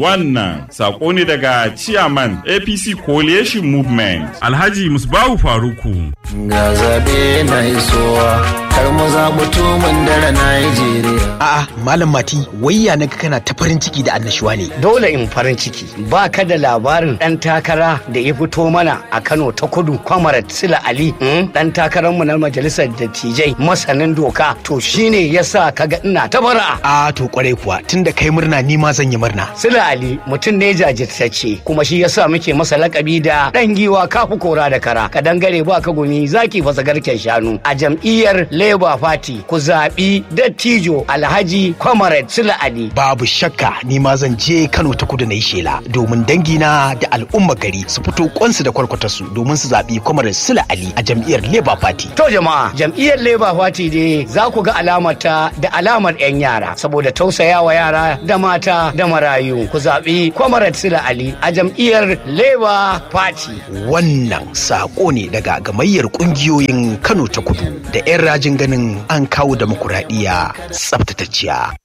Wannan sako ne daga Chairman APC Coalition Movement. Alhaji Musbahu Faruku. Ga zaɓe na isowa, kar mu zaɓi tumun dare Najeriya. A'a, Malam Mati, wayya na kana ta farin ciki da annashuwa ne. Dole in farin ciki. Ba ka da labarin ɗan takara da ya fito mana a Kano ta kudu, Kwamarat Sila Ali, ɗan takararmu na majalisar dattijai masanin doka. To shine yasa kaga ina ta bara. A to kwarai kuwa, tunda kai murna ni ma zan yi murna. Sila Ali mutum ne jajirtacce, kuma shi yasa muke masa lakabi da ɗan giwa kafu kora da kara. Ka dangare ba ka gumi zaki fasa garken shanu. A jam'iyyar Labour Party ku zaɓi dattijo Alhaji Kwamarat Sila Ali. Babu shakka ni ma zan je Kano ta kudu na yi shela domin dangina da al'umma gari su fito kwansu da kwarkwatarsu domin su zaɓi Kwamarat Sila Ali a jam'iyyar Labour Party. To jama'a jam'iyyar Labour Party dai za ku ga alamar ta da alamar 'yan yara saboda tausayawa yara da mata da marayu ku zaɓi Kwamarat Sila Ali a jam'iyyar Labour Party. Wannan saƙo ne daga gamayyar ƙungiyoyin Kano ta kudu da 'yan rajin ganin an kawo demokuraɗiyya tsaftatacciya.